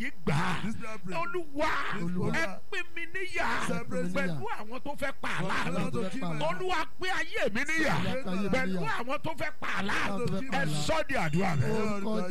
yìí gbà á This prayer pray. olúwa Olúwa. ẹ pín mi níyà Separate me. pẹ̀lú àwọn tó fẹ́ pa àlá Allow mi to keep my olúwa pín ayé mi níyà Olúwa pín ayé mi pẹ̀lú níyà. àwọn tó fẹ́ pa àlá Àwọn tó fẹ́ pa ẹ àlá. sọ́ di àdúrà rẹ. orúkọ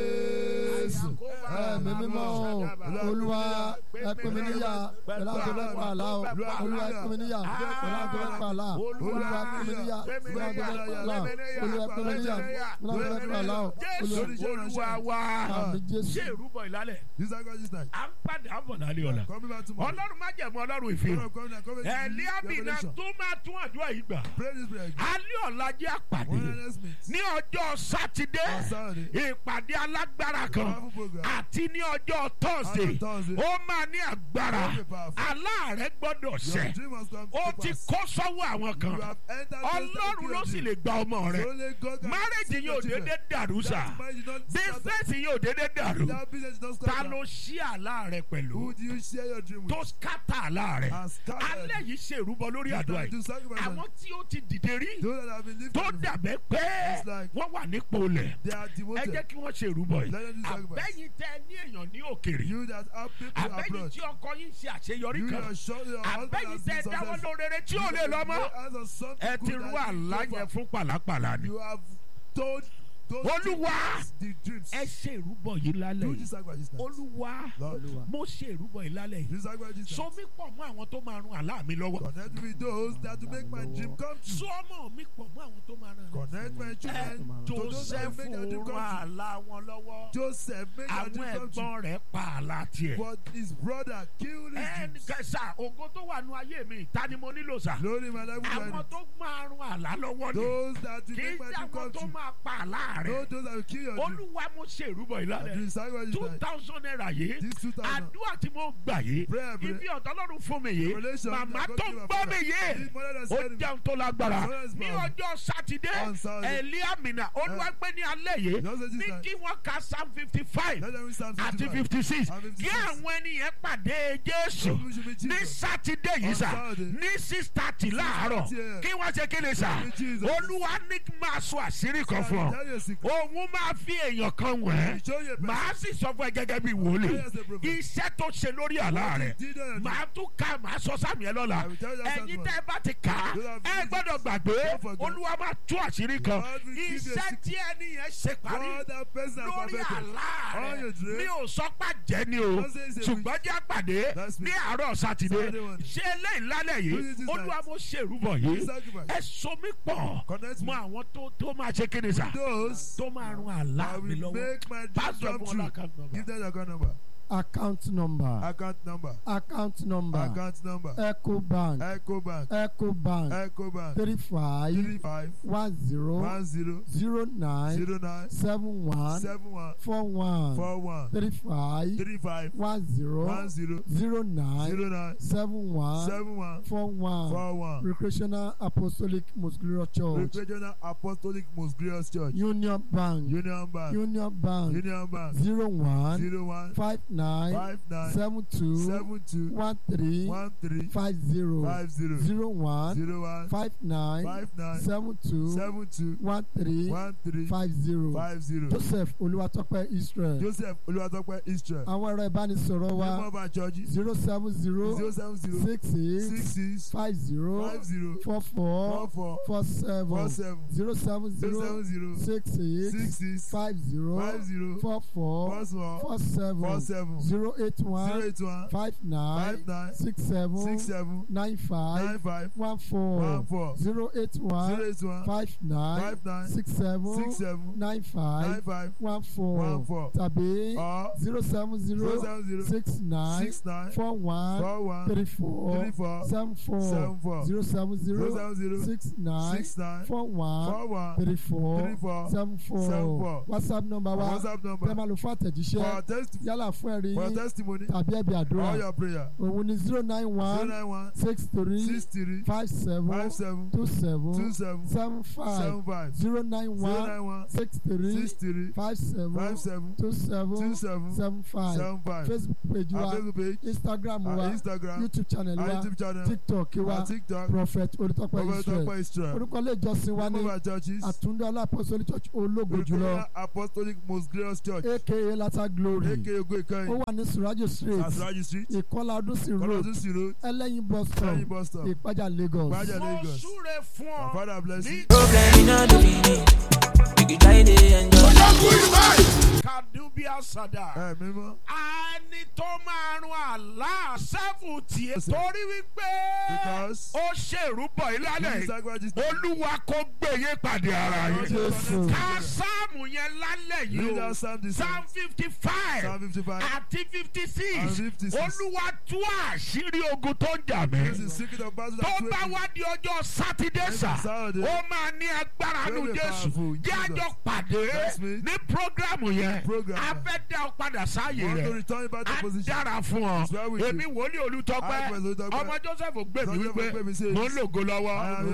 jésù ẹ̀mí mímọ́ o olúwa ẹ pín mi níyà pẹ̀lú àwọn tó fẹ́ pa àlá o olúwa ẹ pín mi níyà pẹ̀lú àwọn tó fẹ́ pa àlá olúwa ẹ pín mi níyà pẹ̀lú àwọn tó fẹ́ pa àlá olúwa ẹ pín mi níyà pẹ̀lú àwọn tó fẹ́ pa àlá o jésù olúwa wa àmì jésù ṣé ìrúbọ ìlálẹ̀ This is God this night. à ń padà bọ̀ lálẹ́ ọ̀la Coming back tomorrow. ọlọ́run má jẹ̀mú ọlọ́run ìfihàn Tomorrow, coming and coming to ẹ̀líàbìnà Revelation. tó máa tún àdúrà yìí gbà Pray this prayer. again. alẹ́ ọ̀la jẹ́ àpàdé One honest meet. ní ọjọ́ sátidé On Saturday. ìpàdé alágbára kan Powerful program. àti ní ọjọ́ tọ́sídẹ̀ẹ́ On Thursday. ó máa ní agbára Very powerful. aláàrẹ gbọ́dọ̀ Your ṣẹ dream must come ó to ti pass. kó sọ́wọ́ àwọn You kan have entered those that ọlọ́run kill ló your sì dream. lè gba ọmọ rẹ Only God can márèjì save yóò your children. dédé dàrú sà That marriage is not bísíǹsì yóò dédé dàrú That business is not ta scattered. ló ṣí àlá rẹ pẹ̀lú Who do you share your dream tó with? skátà àlá rẹ And scattered. alẹ́ yìí ṣe ìrúbọ lórí àdúrà To yìí sacrifice them. àwọn tí ó ti dìde rí Those that have been lifted. tó dàbẹ́ pé It's like- wọ́n wà nípò lẹ̀ They are ẹ jẹ́ devoted. kí wọ́n ṣe ìrúbọ yìí Let them do sacrifice. àbẹ́yìn tẹ ní èèyàn ní òkèrè You that have people àbẹ́yìn abroad. tí ọkọ yín ṣe àṣeyọrí You kan are sure your husband àbẹ́yìn has tẹ been dáwọ́ successful. lórere tí ò lè lọ mọ́ You have done something ẹ ti good rú that you àlá do yẹn for- fún pàlápàlà ni You have told those Olúwa. dreams, the dreams. ẹ ṣe ìrúbọ yìí lálẹ́ Do yìí this sacrifice now. olúwa Lord, olúwa mo ṣe ìrúbọ yìí lálẹ́ yìí do sacrifice so now. mi pọ̀ mọ́ àwọn tó máa run àlá mi lọ́wọ́ Connect with those that will make my dream come true. so ọmọ mi pọ̀ mọ́ àwọn tó máa ràn Connect my ẹ children to those that joseph will make their dream run come true. àlá wọn lọ́wọ́ Joseph made their àwọn dream come true. ẹ̀gbọ́n rẹ̀ pa àlá tiẹ̀ But his brother killed his ẹnì dreams. kẹsà ògo tó wà nù ayé mi ta ni mo nílò sà Lord in my life, we àwọn are tó máa run àlá lọ́wọ́ ni those that will kì í make my ṣe dream àwọn come tó true. máa pa àlá rẹ̀ Those those that will kill your dream. olúwa mo ṣe ìrúbọ yìí And lálẹ́ do sacrifice two now. thousand naira yìí This 2000. àdúrà tí mo gbà yìí Prayer, prayer. ibi ọ̀dọ́ lọ́run fún mi yìí Revelation màmá that God tó gave ń our gbọ́ father. mi yìí His mother that ó said him. jẹun tó lágbára His mother is ní born. ọjọ́ sátidé On Saturday. eliamina olùwàgbé ní alẹ́ yìí Just say this ní time. kí wọ́n ka psalm fifty five Let them read Psalm àti 55. fifty six And 56. kí àwọn ènìyàn pàdé jésù Those who should be ní Jesus. sátidé yìí On sà Saturday. ní six thirty láàárọ̀ 6:30 a.m. kí wọ́n ṣe kí ni sà Should be Jesus. olúwa ní kí n máa sọ àṣírí kan fún ọ Tell you a secret. òun máa fi èèyàn kan wẹ̀ He show you a person. màá sì sọ fún ẹ gẹ́gẹ́ bí wòlíì Tell us a prophet. iṣẹ́ tó ṣe lórí àlá rẹ̀ What he did on màá tún ka màá sọ sáàmì ẹ lọ́la I will tell you that ẹ̀yin one. tẹ́ ẹ bá ti kà á You have ẹ to gbọ́dọ̀ gbàgbé Don't forget. olúwa máa tú àṣírí kan God will give you a iṣẹ́ secret. tí ẹni yẹn ṣe parí God that person has lórí perfected. àlá All rẹ̀ your dreams. mi ò sọ pé jẹ́ ni o Don't say it's a ṣùgbọ́n jẹ́ àpàdé That's me. ní àárọ̀ sátidé Saturday one. ṣé eléyìí lálẹ́ Do yìí this this olúwa night. mo ṣe ìrúbọ yìí Sacrifice. ẹ so mí pọ̀ Connect mọ me. àwọn tó tó máa ṣe kéde sà Those tó máa run àlá I mi will lọ́wọ́ make my dream pásítọ̀ come fún true. ọlọ́kàn nọ́mbà. Give them your account number. account number Account number. account number Account number. ecobank Ecobank. ecobank Ecobank. three five Three five one zero one zero zero nine zero nine seven one seven one four one four one three five three five one zero one zero zero nine zero nine seven one seven one four one four one. recreational apostolic most glorious church Regional Apostolic Most Glorious Church. union bank Union Bank. union bank Union Bank. zero one Zero one five nine five nine seven two seven two one three one three five zero five zero zero one zero one five nine five nine seven two seven two one three one three five zero five zero. joseph olúwatọ́pẹ́ israel Joseph Olúwatópẹ́ Israel. àwọn ẹ̀rọ ìbánisọ̀rọ̀ Name wa of our churches zero seven zero zero seven zero six six eight six five zero five zero four four four four four seven four seven zero seven zero zero seven zero six eight six six five zero five zero four four four four four four seven seven zero eight zero one eight one five nine five nine six seven six seven nine nine five five one one four four zero eight zero one eight one five nine five nine six seven six seven nine nine five five one one four four tàbí or zero seven zero zero seven zero six nine six nine four one four one three four three four seven four seven four zero seven zero zero seven zero six nine six nine four one four one three four three four seven seven four four. whatsapp number wa WhatsApp tẹ́ number máa lò fún for àtẹ̀jíṣẹ́ our test yálà fún ẹ̀rí for our yín testimony tàbí ẹ̀bí all àdúrà your prayer òun ni zero nine zero one nine one six three six three five seven five seven two seven two seven seven five seven five zero nine zero one nine one six three six three five seven five seven two two seven seven seven five seven five facebook page our wa Facebook page instagram our wa Instagram youtube channel our wa YouTube channel tiktok wa our TikTok prophet olùtọ́pẹ́ Prophet israel Tope Israel orúkọ ilé ìjọsìn wa name ní of our churches àtúndọ́lá apostolic church ológo jùlọ Regional Apostolic Most Glorious Church aka lata glory aka Ogo Ìkẹyìn ó wà ní surajo street Asraji street. ìkọlà ọdúnsì road Kọ́lọ́dún sí road. ẹlẹ́yin bus stop Lẹ́yìn bus stop. ìpájà lagos. Ìpájà mo Lagos. súre fún My ọ father bless you. ní Problem in all the meaning. You can try to enjoy. kadubia sada. Ẹ mímọ́. ẹni tó máa rún àlá sẹ́fù tiẹ̀ Yes, sir. torí wípé Because ó ṣèrúbọ̀ ìlànà this sacrifice olúwa kò gbèyè pàdé ara yín. Jésù. ká sáàmù yẹn lálẹ́ yìí Read o out Psalm this psalm fifty five Psalm 55. àti fifty And six 56. olúwa tú àṣírí ogun tó ń jà This mí. is secret of battle tó that bá wait wá di ọjọ́ sátidé Next sà Saturday. ó máa ní agbára nu Very jésù powerful, jẹ́ Jesus. àjọ pàdé That's me. ní programu yẹn Program. a fẹ́ dá ọ padà sáàyè Want to rẹ̀ return you back to a position. dára fún ọ It's well with you. èmi wòlíì olùtọ́pẹ́ I, Prince Olutọpẹ. ọmọ joseph gbèmí Joseph wípé Ogbemi says, mo ń lògo I lọ́wọ́ am